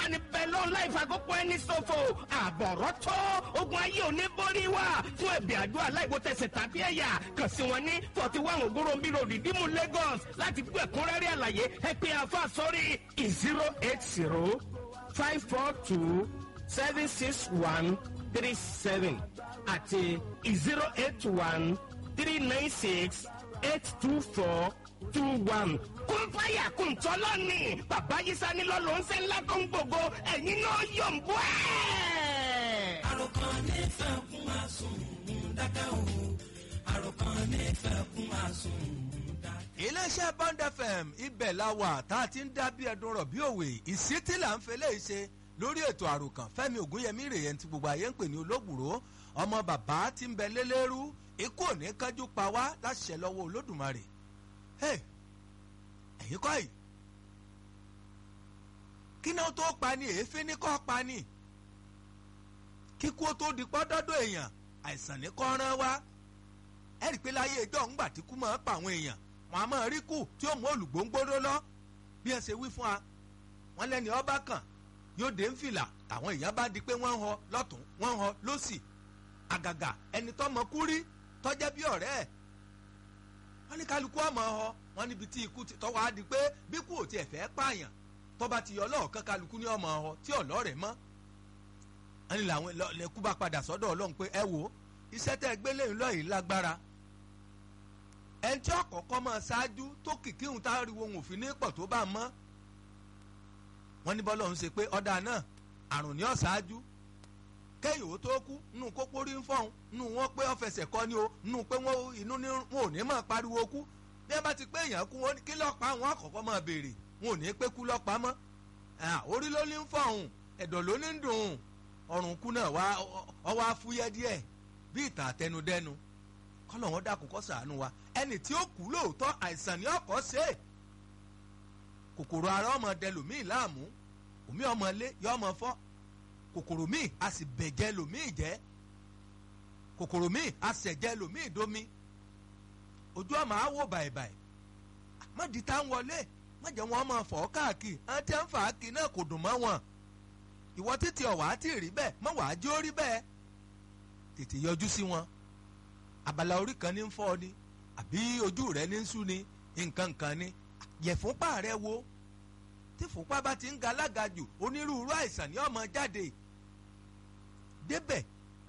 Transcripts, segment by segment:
ní bẹ́lọ́ láì fàkókò ẹni ṣòfò àbọ̀rọ̀ tó ogun ayé òní borí wa fún ẹ̀bì àdúrà láìwo tẹ̀sẹ̀ tàbí ẹ̀yà kàn sí wọn ní forty one ogorombi road ìdímú Lagos láti gbọ́ ẹ̀kúnrẹ́rẹ́ àlàyé ẹ pé àfa sórí zero eight zero five four two seven six one three seven àti zero eight one three nine six eight two four two one. kún fáyà kún tọ́lọ́ ni bàbá yísà ní lọ́lọ́ ń sẹ́ ńlá tó ń gbogbo ẹ̀yin náà yọ̀ ń bọ́ ẹ̀. àròkàn nífẹ̀ẹ́ kún máa sùn dákẹ́ òun àròkàn nífẹ̀ẹ́ kún máa sùn dákẹ́. iléeṣẹ́ bond fm ibẹ̀ la wà tá a ti ń dá bí ẹdun rọ̀ bí òwe ìsítí là ń fẹlẹ́ ṣe lórí ètò àròkàn fẹ́mi ògúnyẹmí rèé tí gbogbo ayé ń pè ní olóògbòrò ọmọ bàbá tí ń bẹ lélẹ́rú ikú ò ní kájú pa wá láṣẹ lọ́wọ́ olódùmarè Hey, ẹ̀yin kọ́ yìí kí náà tó pa ni èéfín ní kọ́ pa ni kíkú ó tó di pọ́dọ́dọ̀ èèyàn àìsàn ní kọ́ rán wá ẹ rí i pé láyé ìjọ ńgbà tí kú máa ń pa àwọn èèyàn wọn a máa rí kù tí ó mú olùgbòǹgbòrò lọ bí ẹ ṣe wí fún wa wọn lẹ́ni ọba kan yóò dé ń fìlà àwọn èèyàn bá di pé wọ́n ń họ lọ́tún wọ́n ń họ lọ́sì àgàgà ẹni tó mọ kú rí tọ́jẹ́ bí ọ̀rẹ́ ẹ̀ wọ́n ní kálukú ọmọ ọ wọ́n níbi tí ikú ti tọ́wọ́ á di pé bí kú ò tiẹ̀ fẹ́ pààyàn tọ́ba ti yọ ọlọ́ọ̀kan kálukú ní ọmọ ọ tí ọ̀lọ́rẹ̀ mọ́ wọ́n ní làwọn lẹ́kú bá padà sọ́dọ̀ ọlọ́run pé ẹ wò ó iṣẹ́ tẹ́ ẹ gbé lẹ́yìn lọ́yìn lágbára ẹni tí ọ̀kọ̀ọ̀kọ́ máa ṣáájú tó kìkì ń tá ariwo òun òfin ní pọ̀ tó bá mọ́ wọ́n ní bọ́lọ́run ṣe pé ọ̀dà náà àrùn ní ọ̀ṣáájú kẹ́yìn ó tó kú nínú kókó rí ń fọ́hún nínú wọn pé ọ̀fẹsẹ̀ kọ́ ni o nínú pé wọn inú ní wọn ò ní máa pariwo kú bí ẹ bá ti pé èèyàn kú wọn kí lọ́pàá wọn àkọ́kọ́ máa béèrè wọn ò ní pé kú lọ́pàá mọ́ orí ló ní ń fọ́hún ẹ̀dọ̀ ló ní ń dùn ọrùn kú náà wá ọwọ́ afúyẹ́ díẹ̀ bí ìtàn àtẹnudẹ́nu kọ́lọ̀ wọn dákun kó ṣàánú wa ẹni tí ó kú lóòótọ́ àìsàn ní ọkọ̀ ṣe é kòkòrò ara ọmọ dẹlòmíì láàmú òmí ọmọ ilé yọ ọmọ fọ́ kòkòrò míì a sì bẹ̀jẹ̀ lòmíì jẹ́ kòkòrò míì a sẹ̀jẹ̀ lòmíì domi ojú ọmọ á wò bàìbàì má di tá ń wọlé má jẹ́ wọn máa fọ́ káàkiri àwọn tí wọ́n fà á kì náà kò dùn mọ́ wọn ìwọ títí ọ̀wá á ti rí bẹ́ẹ̀ má wàá jó rí bẹ́ẹ̀ tètè yọjú sí wọn abala orí kan ní ń fọ́ ni àbí ojú rẹ ní ń sú ni nǹkan nǹkan ni yẹ̀fúnpá rẹ wo tí fúnpá bá ti ń ga lágajù onírúurú àìsàn ní ọmọ jáde débẹ̀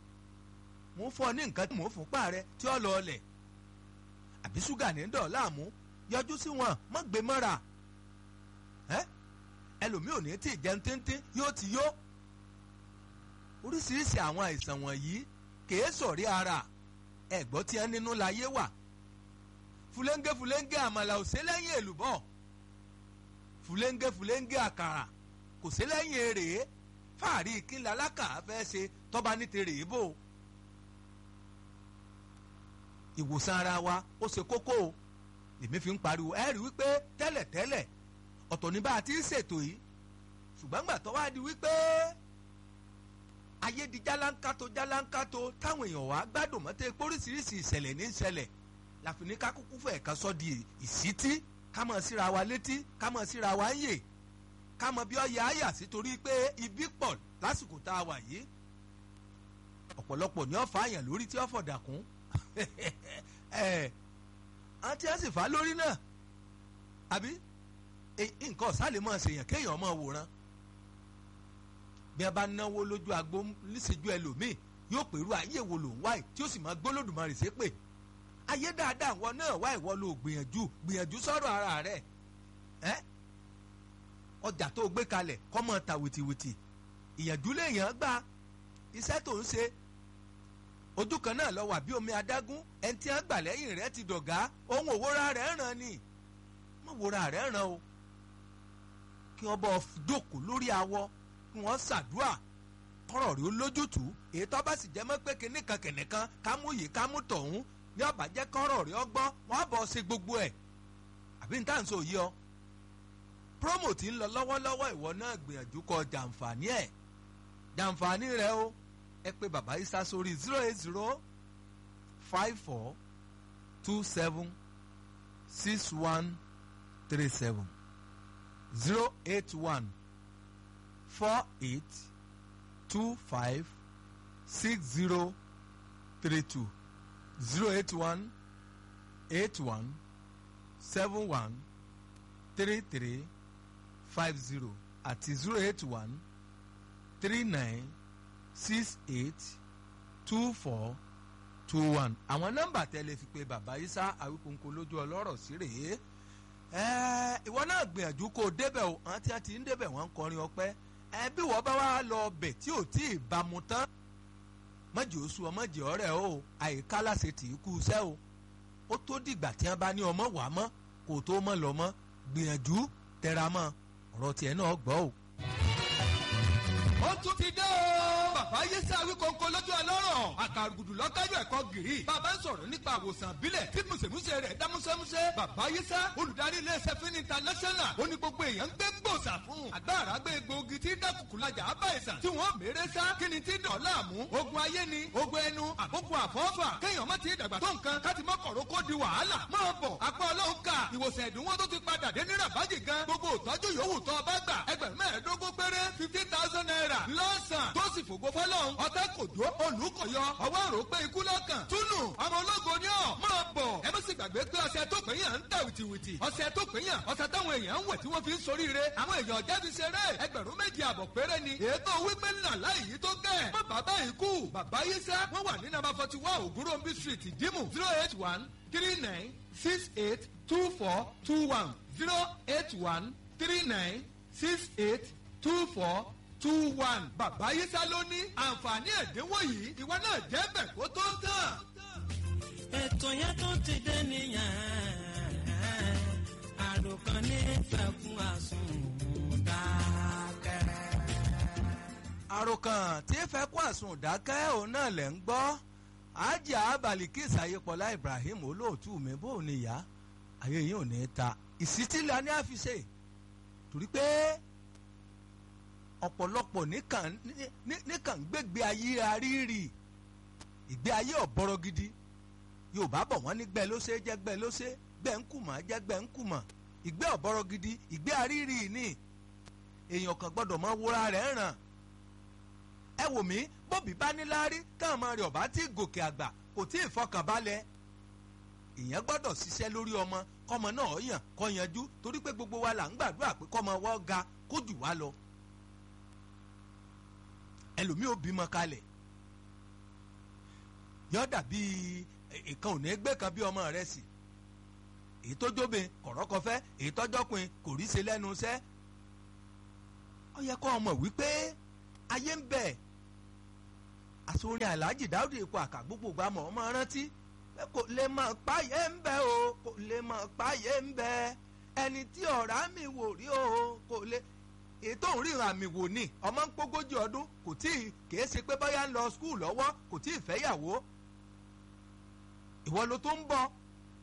mo ń fọ ní nǹkan tí mò ń fúnpá rẹ tí ó lọ ọlẹ̀ àbí ṣúgà ní dọ̀ láàmú yọjú sí wọn mọ́ gbé mọ́ra ẹ́ ẹlòmíì ò ní tí ì jẹun tíntín yóò ti yó oríṣiríṣi àwọn àìsàn wọ̀nyí kèé sọ̀rí ara ẹ̀gbọ́n tí ẹ nínú láyé wà fúlẹ́ńgẹ́ fúlẹ́ńgẹ́ àmàlà ò sí lẹ́yìn èlùbọ́ fúlẹ́ńgẹ́ fúlẹ́ńgẹ́ àkàrà kò sí lẹ́yìn èrè fàárí kíńlá alákà fẹ́ ṣe tọ́ba ní tèrè bò ìwòsàn ara wa ó ṣe kókó o èmi fi ń pariwo ẹ rí wípé tẹ́lẹ̀tẹ́lẹ̀ ọ̀tọ̀ ní bá a ti ń ṣètò yìí ṣùgbọ́n gbà tó wá di wípé ayé di jálánkátó jálánkátó táwọn èèyàn wá gbádùn mọ́tẹ́ póríṣiríṣi ìṣẹ̀lẹ̀ ní ìṣẹ̀lẹ̀ láfi ní ká kúkú fẹ̀ ká sọ di ìsítí ká mọ̀ síra wa létí ká mọ̀ síra wa ń yè ká mọ̀ bí ọ̀yà àyà sí torí pé ibi pọ̀ lásìkò tá a wà yìí ọ̀pọ̀lọpọ̀ ní ọ̀fà àyàn lórí tí ọ̀fọ̀ dàkún àti ẹ̀ sì fà á lórí náà àbí nǹkan ọ̀sán lè máa ṣèyàn kéèyàn máa wòran bí a bá náwó lójú agbo níṣẹ́jú ẹlòmíì yóò pèrú ayé wo lòún wáyé tí ó sì máa gbólódùmarè ṣépè ayé dáadáa wọn náà wá ìwọ ló gbìyànjú gbìyànjú sọ̀rọ̀ ara rẹ̀ ẹ́ ọjà tó gbé kalẹ̀ kọ́ mọ́ ta wìtìwìtì ìyànjú lèèyàn gbà iṣẹ́ tó ń ṣe ojú kan náà lọ wà bí omi adágún ẹni tí wọ́n gbà lẹ́yìn rẹ̀ ti dọ̀gá ohun òwúra rẹ̀ ràn ni mọ̀ wúra rẹ̀ ràn o kí wọ́n bọ́ jókòó lórí awọ kí wọ́n ṣàdúà kọ́rọ̀ rí olójútùú èyí tó bá sì jẹ́ mọ́ pé kìnnìkan kìnnìkan kámú yìí kámú tọ̀hún ní ọba jẹ́ kọ́rọ̀ rí ọgbọ́n wọ́n bọ̀ ṣe gbogbo ẹ̀ àbí n táà ń sọ yìí ọ promo ti ń lọ lọ́wọ́lọ́wọ́ ìwọ náà gbìyànjú kọ jàǹfààní ẹ̀ jàǹfààní rẹ o ẹ pé bàbá isa sórí zero eight zero five four two seven six one three seven zero eight one four eight two five six zero three two zero eight one eight one seven one three three five zero àti zero eight one three nine six eight two four two one àwọn nọ́mbà tẹ́lẹ̀ fi pe bàbá isa àwíkóńkó lójú ọlọ́rọ̀ sí rèé ẹ ìwọ náà gbìyànjú kó o débẹ̀ o àwọn tí wọ́n ti ń débẹ̀ wọ́n ń kọrin ọpẹ́ ẹ bí wọ́n bá wá lọ bẹ̀ tí ò tí ì bámu tán mọ̀jì oṣù ọmọjì ọ̀rẹ́ o àyíká láṣẹ tì í kú iṣẹ́ o ó tó dìgbà tí wọ́n bá ní ọmọ wà mọ́ kó tó mọ́ lọ mọ́ gbìyànjú tẹra mọ́ ọ̀rọ̀ tiẹ̀ náà gbọ́ o. ó tún ti dé o. bàbá yéṣẹ́ awíkọ́ńkọ́ lọ́jọ́ ọlọ́rọ̀ àkàrùgùdù lọ́kájọ́ ẹ̀kọ́ gírì. bàbá ń sọ̀rọ̀ nípa àwòsàn àbílẹ̀ tí mùsèmùsè rẹ̀ dá músẹ́músẹ́. bàbá yéṣẹ́ olùdarí iléeṣẹ́ fún international ó ní gbogbo èèyàn ń gbé gbòòsà fún. àgbàrá gbé egbòogi tí dákùkù lajà á bá ìsàn tí wọ́n mèrè sá kí ni tí dọ̀ láàmú. ogun ayé ni ogun ẹnu àkókò àfọ́fà kéèyàn má ti dàgbà tó nǹkan káti mọ́ kọ̀rọ̀ kó di wàhálà. máa bọ̀ apá ọlọ́run ká ìwòsàn ẹ̀dínwó tó ti padà dé ní rabaji gan gbogbo ìtọ́jú yòówù tó o bá gbà ẹgbẹ̀rún mẹ́ẹ̀ẹ́dógún péré fifteen thousand naira lọ́sàn tó sì fògo fọlọ́run ọ̀tá kò jó olùkọ̀yọ ọwọ́ rò pé ikú lọ́kàn túnú ọmọ ológo ni ọ̀ máa bọ̀ ẹ má sì gbàgbé pé ọṣẹ tó pè yàn ń tà wìtìwìtì ọṣẹ tó pè yàn ọṣẹ táwọn èèyàn ń wẹ̀ tí wọ́n fi ń soríire àwọn èèyàn jáde ṣeré ẹgbẹ̀rún méjì àbọ̀ péré ni ètò wípé ńlá láì yí tó gẹ̀ má bàbá yìí kú bàbá yìí sẹ́ wọ́n wà ní nàbà forty one ògúnròmbí street ìdímù zero eight one three nine six eight two four two one zero eight one three nine six eight two four two one bàbá yísà ló ní àǹfààní ẹ̀dínwó yìí ìwọ náà jẹ́ bẹ̀ kó tó tán. ètò yẹn tó ti dé nìyẹn àròkàn ní fẹ̀kún àsùnwòn àròkàn tí ẹ fẹ́ kó àsùn dákẹ́ òun náà lẹ̀ ń gbọ́ ajá abalikis ayépọlá ibrahim olóòtú mi bó ní ìyá ayé yìí ò ní í ta ìsítílẹ̀ ní àfiṣe torí pé ọ̀pọ̀lọpọ̀ níkàn níkàn gbégbé ayé arírì ìgbé ayé ọ̀bọ̀rọ̀ gidi yorùbá bọ̀ wọ́n ní gbẹ́ ló ṣe jẹ́ gbẹ́ ló ṣe gbẹ́ ń kùmọ̀ jẹ́ gbẹ́ ń kùmọ̀ ìgbé ọ̀bọ̀rọ̀ gidi ìgbé arírì ni èèyàn kan gbọ́dọ̀ mọ wúra rẹ̀ ràn ẹ wò mí bóbi bá ní láárí káwọn ọmọ rẹ̀ ọ̀bá tí gòkè àgbà kò tí ì fọkànbalẹ̀ èèyàn gbọ́dọ̀ ṣiṣẹ́ lórí ọmọ kọ́mọ náà yàn kọ́ yanjú torí pé gbogbo wa là ń gbàdúrà pé kọ́mọ wọ́n ga kó jù wá lọ ẹlòmíì ò bímọ kalẹ̀ yọ dàbí ìkan ò ní gbé kan bí ọmọ rẹ̀ sì èyí tó jóbe kọ̀rọ́kọfẹ́ èyí tọ́jọ́pin kò rí ṣe lẹ́nu iṣẹ́ ó yẹ kó ọmọ wípé ayé ń bẹ àsorin aláàjì dáúdì ipò àkà gbogbo gba mọ̀ ọmọ rántí kò lè mọ̀ páyé ń bẹ o kò lè mọ̀ páyé ń bẹ ẹni tí ọ̀rá mi wò rí o kò lè ètò òǹrìràn àmì wò ni ọmọ ń pógójì ọdún kò tí ì kìí ṣe pé bóyá ń lọ skul lọ́wọ́ kò tí ì fẹ́yàwó ìwọ ló tó ń bọ̀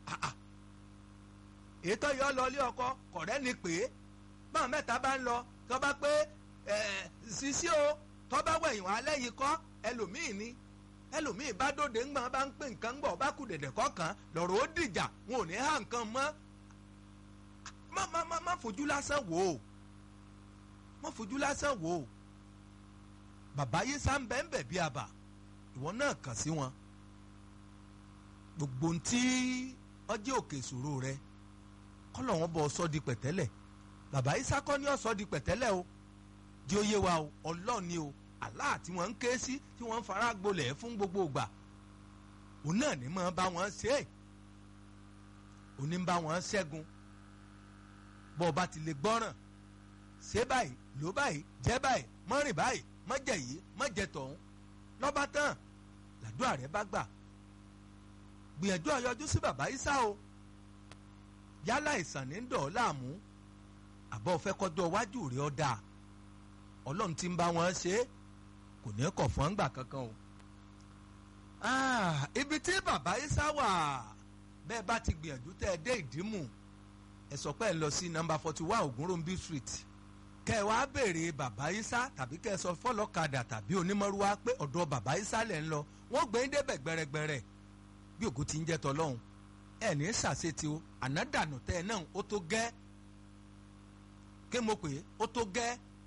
ètò yọ lọ ilé ọkọ kọ̀rẹ́ ni pé báwọn mẹ́ta bá ń lọ tó bá pé sisi o tó bá wẹ̀yìn wọn alẹ́ yìí kọ́ ẹlòmíì ni ẹlòmíì bá dòde ńgbọ́n bá ń pè nǹkan gbọ́ bá kù dẹ̀dẹ̀ kọ̀ọ̀kan lọ́rọ̀ ó dìjà wọn ò ní há nǹkan mọ́ má má má má fojú lásán wò ó má fojú lásán wò ó bàbá yìí sá ń bẹ́ ń bẹ̀ bí àbà ìwọ náà kàn sí wọn gbogbo ntí ọjọ́ òkè ìṣòro rẹ kọ́lọ̀ wọn bọ̀ sọ́ di pẹ̀tẹ́lẹ̀ bàbá yìí sákọ́ ní ọ̀sọ́ di pẹ̀tẹ́lẹ̀ o di oyé wa o ọlọ́ọ̀ ni o Allah tí wọ́n ń ké sí tí wọ́n ń fara gbolẹ̀ fún gbogbo ìgbà òun náà ní máa bá wọn ṣe é òun ní bá wọn ṣẹ́gun bọ́ ọ bá ti lè gbọ́ràn ṣé báyìí ló báyìí jẹ́ báyìí mọ́rìn báyìí mọ́jẹ̀ yìí mọ́jẹ̀ tọ̀hún lọ́ba tán làdúrà rẹ bá gbà gbìyànjú ọyọjú sí bàbá Ìsá o yálà ìsàn ní dọ̀ ọ́ láàmú àbọ̀ fẹ́ kọjọ́ iwájú rẹ̀ ọ́ dáa ọlọ́run ti ń bá wọn ṣe é kò ní kọ̀ fún àǹgbà kankan o. ibi tí bàbá Ìsá wà bẹ́ẹ̀ bá ti gbìyànjú tẹ́ ẹ dé ìdímù ẹ sọ pé ẹ lọ sí nọ́mbà forty one Ògúnròmbí street kẹ́ ẹ wá béèrè bàbá Ìsá tàbí kẹ́ ẹ sọ fọlọ́kadà tàbí onímọ̀rúwá pé ọ̀dọ̀ bàbá Ìsá lẹ̀ ń lọ wọ́n gbé ń débẹ̀ gbẹrẹgbẹrẹ bí ògo ti ń jẹ́ tọ́lọ́hún ẹ ní sàṣetì o ànádànù tẹ́ ẹ náà ó tó gẹ́ kí mo pè é ó tó gẹ́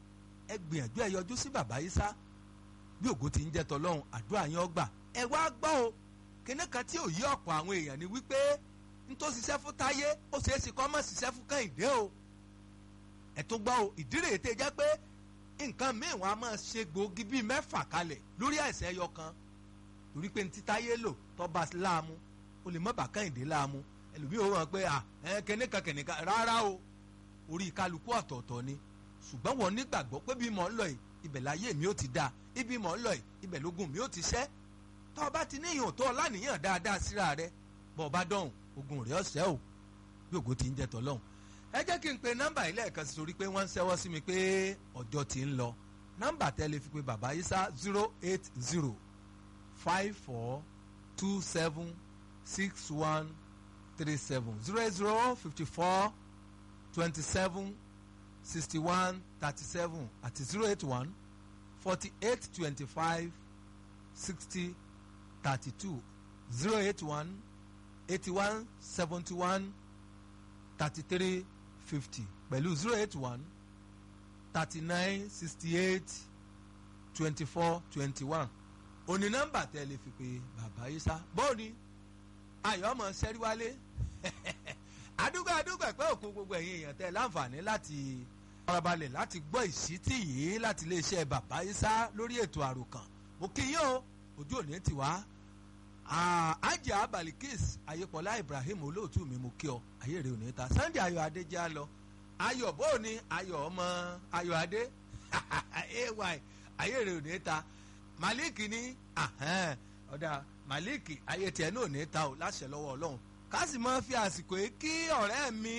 ẹ gbìyànjú ẹ yọjú sí bàbá Ìsá bí ògo ti ń jẹ́ tọlọ́run àdúrà yín ọgbà ẹ wá gbọ́ o kíní kan tí ò yí ọ̀pọ̀ àwọn èèyàn ni wípé n tó ṣiṣẹ́ fún táyé ó ṣeé ṣe kọ́ mọ̀ ṣiṣẹ́ fún kẹ́hìndé o ẹ tó gbọ́ o ìdí rèé tẹ́ jẹ́ pé nǹkan míì wọn a máa ṣe gbòógì bíi mẹ́fà kalẹ̀ lórí àìsàn ẹyọ kan torí pé ní ti táyé lò tọ́ba láàmú o lè mọ́ bá kẹ́hìndé láàmú ẹlòmíì ó wọ́n pé à ẹ kẹ́nìkan kẹ́nìkan rárá o orí kálukú ọ̀tọ̀ọ̀tọ̀ ni ṣùgbọ́n wọn nígbàgbọ́ pé bí mò ń lọ yìí ibẹ̀ láyé mi ó ti dáa ibi mò ń lọ yìí ibẹ̀ lógún mi ó ti ṣẹ́ tọ́ ọba ti níyàn tó ọlànìyàn dáadáa síra rẹ bọ́ ọba dọ̀hùn ogun rẹ̀ ọ̀sẹ̀ o bí ògo ti ń jẹ́ tọ́lọ́hùn ẹ jẹ́ kí n pe nọ́mbà yìí lẹ́ẹ̀kan sí torí pé wọ́n ń ṣẹ́wọ́ sí mi pé ọjọ́ ti ń lọ nọ́mbà tẹ́lẹ̀ fi pe bàbá Ìsá zero eight zero five four two seven six one three seven zero eight zero fifty four twenty seven sixty one thirty seven àti zero eight one forty eight twenty five sixty thirty two zero eight one eighty one seventy one thirty three fifty pẹ̀lú zero eight one thirty nine sixty eight twenty four twenty one òní nọ́mbà tẹ́ lè fi pe bàbá Ìsá bọ́ọ̀ni ayọ̀ ọmọ sẹ́ríwálé adúgbò adúgbò ẹ̀pẹ́ òkun gbogbo ẹ̀yin èèyàn tẹ́ láǹfààní láti farabalẹ̀ láti gbọ́ ìṣítí yìí láti iléeṣẹ́ bàbá Ìsá lórí ètò àròkàn mo kí yín o ojú òní ti wá ajá balikis ayépọ̀lá Ibrahim olóòtú mi mo kí ọ ayé rẹ òní ta Sunday ayọ̀ adé jẹ́ àlọ́ ayọ̀ bóòní ayọ̀ ọmọ ayọ̀ adé ay ayé rẹ òní ta Malik ní ọ̀dà Malik ayé tiẹ̀ náà òní ta o láṣẹ lọ́wọ́ Ọlọ́run ká sì máa fi àsìkò yìí kí ọ̀rẹ́ mi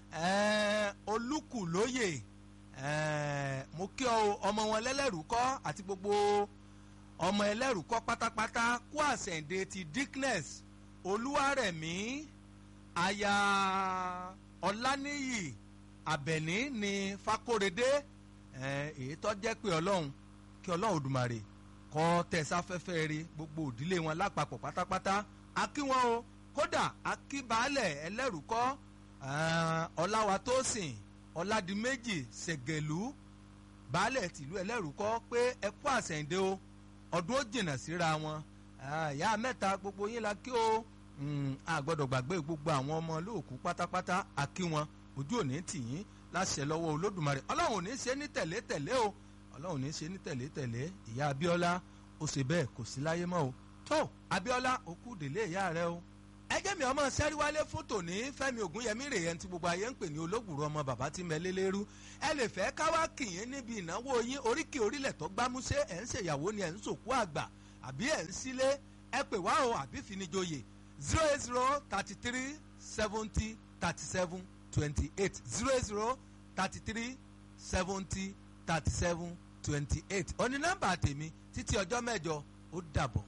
olúkúlóyè mo kí ọ ọmọ wọn lẹ́lẹ́rú kọ́ àti gbogbo ọmọ ẹlẹ́rù kọ́ pátápátá kó àṣẹ̀ǹde ti dickness olúwarẹ̀mí aya ọláníyì àbẹ̀ní ní fakóredé èyí tó jẹ́ pé ọlọ́run kí ọlọ́run òdùmarè kọ́ tẹ̀sáfẹ́fẹ́ rí gbogbo òdílé wọn lápapọ̀ pátápátá akí wọn o kódà akíbalẹ̀ ẹlẹ́rù kọ́ ọláwatósìn ọládìméjì ṣẹ̀gẹ̀lú baálẹ̀ tìlú ẹlẹ́rù kọ́ pé ẹ kú àṣẹ̀ǹde o ọdún ó jìnnà síra wọn ìyá mẹ́ta gbogbo yín la kí o a gbọ́dọ̀ gbàgbé gbogbo àwọn ọmọ olóòkú pátápátá a kí wọn ojú òní tì yín láṣẹ lọ́wọ́ olódùmarè ọlọ́run ò ní ṣe ní tẹ̀lé tẹ̀lé o ọlọ́run ò ní ṣe ní tẹ̀lé tẹ̀lé ìyá abíọ́lá ó ṣe bẹ́ẹ̀ kò sí láyé mọ́ o tó abíọ́lá òkú délé ìyá rẹ o ẹjẹ́ mi ọmọ sẹ́ríwálé fún tòní fẹ́mi ògúnyẹmí rèé ẹni tí gbogbo ayé ń pè ní olóògùrọ̀ ọmọ bàbá tí mẹ́lẹ́ lérú ẹ lè fẹ́ káwá kìyìn níbi ìnáwó yín oríkì orílẹ̀ tó gbámúṣé ẹ̀ ń ṣèyàwó ni ẹ̀ ń sòkú àgbà àbí ẹ̀ ń sílé ẹ pè wá o àbí finijoyè zero eight zero thirty three seventy thirty seven twenty eight zero eight zero thirty three seventy thirty seven twenty eight òní nọ́mbà tèmi títí ọjọ́ mẹ́jọ ó dàbọ̀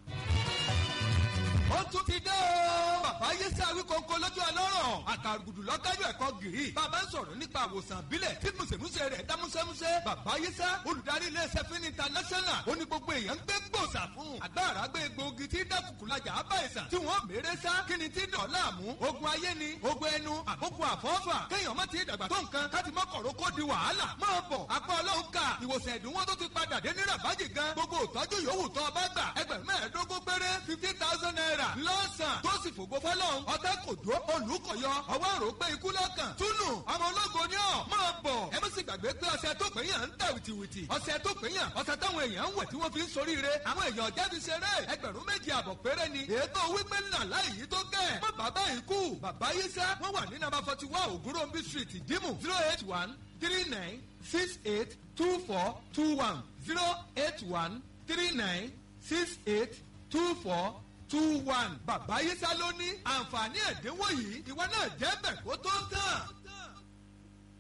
ó tún ti dé o. bàbá yéṣẹ́ awíkọ́ńkọ́ lójú ọlọ́rọ̀ àkàrùgùdù lọ́kájú ẹ̀kọ́ gìrì. bàbá ń sọ̀rọ̀ nípa àwòsàn àbílẹ̀ tí mùsèmùsè rẹ̀ dá músẹ́músẹ́. bàbá yéṣẹ́ olùdarí iléeṣẹ́ fún international ó ní gbogbo èèyàn ń gbé gbòòsà fún. àgbàrá gbé egbòogi tí dákùkù lajà á bá ìsàn tí wọ́n mèrè sá kí ni tí dọ̀ọ́lá mú. ogun ayé ni ogun ẹnu àbókù àfọ́fà kéèyàn má ti dàgbà tó nǹkan káti mọ́ kọ̀rọ̀ kó di wàhálà. máa bọ̀ apá ọlọ́run ká ìwòsàn ẹ̀dínwó tó ti padà dé ní rabaji gan gbogbo ìtọ́jú yòówù tó ọba gbà ẹgbẹ̀rún mẹ́ẹ̀ẹ́dógún péré fifteen thousand naira lọ́sàn tó sì fògo fọlọ́run ọ̀tẹ́ kò dúró olùkọ̀yọ ọwọ́ rò pé ikú lọ́kàn túnú ọmọ ológo ni ọ̀ máa bọ̀ ẹ má sì gbàgbé pé ọṣẹ tó pè yàn ń tà wìtìwìtì ọṣẹ tó pè yàn ọṣẹ táwọn èèyàn ń wẹ̀ tí wọ́n fi ń soríire àwọn èèyàn jáde ṣeré ẹgbẹ̀rún méjì àbọ̀ péré ni ètò wípé ńlá láìyí tó gẹ̀ má bàbá ikú bàbá yíṣẹ́ wọ́n wà ní nàbà forty one ògúnròmbí street ìdímù zero eight one three nine six eight two four two one zero eight one three nine six eight two four two one. bàbá yíṣà ló ní àǹfààní ẹ̀dínwó yìí ìwọ náà jẹ́ bẹ̀ kó tó tán.